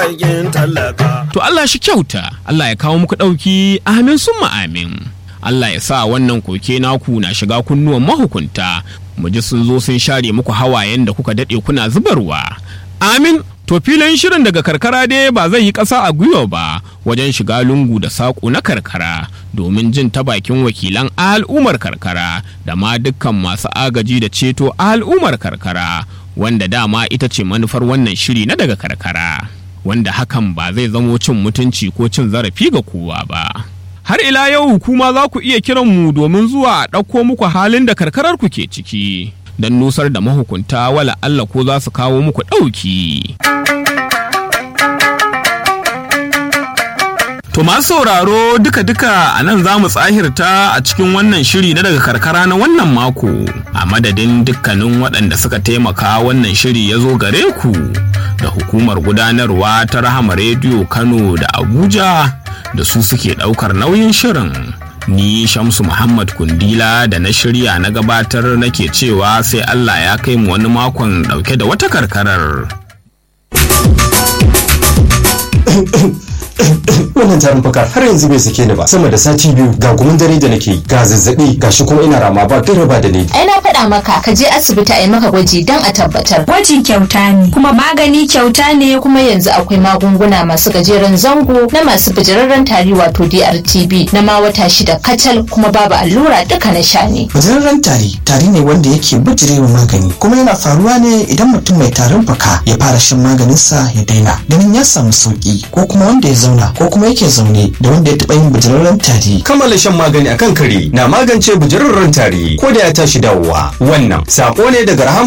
To Allah shi kyauta, Allah ya kawo muku ɗauki amin summa amin. Allah ya sa wannan koke naku na shiga kunnuwan mahukunta, mu ji sun zo sun share muku hawayen da kuka daɗe kuna zubarwa. Amin, to filin shirin daga karkara dai ba zai yi ƙasa a gwiwa ba wajen shiga lungu da saƙo na karkara domin jin ta bakin wakilan al'ummar karkara da ma dukkan masu agaji da ceto al'ummar karkara wanda dama ita ce manufar wannan shiri na daga karkara. wanda hakan ba zai zamo cin mutunci ko cin zarafi ga kowa ba. Har ila yau kuma za ku iya kiran mu domin zuwa a ɗauko muku halin da karkarar ku ke ciki. Don nusar da mahukunta wala Allah ko za su kawo muku ɗauki. To masu sauraro duka-duka a nan za mu tsahirta a cikin wannan shiri na daga karkara na wannan mako. A madadin dukkanin waɗanda suka taimaka wannan shiri ya zo gare ku da hukumar gudanarwa ta Rahama Rediyo Kano da Abuja da su suke ɗaukar nauyin shirin. Ni Shamsu Muhammad Kundila da na shirya na gabatar nake cewa sai Allah ya kai mu wani makon ɗauke da wata karkarar. wannan tarin fuka har yanzu bai sake ni ba sama da sati biyu ga gumin dare da nake ga zazzabi ga shi kuma ina rama ba gara ba da ni ai na faɗa maka ka je asibiti a yi maka gwaji don a tabbatar Gwaji kyauta ne, kuma magani kyauta ne, kuma yanzu akwai magunguna masu gajeren zango na masu bijirarren tari wato DRTB na ma wata shida kacal kuma babu allura duka na sha ne Bijirarren tari tari ne wanda yake bijirewa magani kuma yana faruwa ne idan mutum mai tarin fuka ya fara shan maganinsa ya daina ganin ya samu sauki ko kuma wanda ya zauna ko kuma yake zaune da wanda ya taɓa yin bijirarren tari. kammala shan magani akan kare na magance bujirarren tari ko da ya tashi dawowa wannan sako ne daga rahama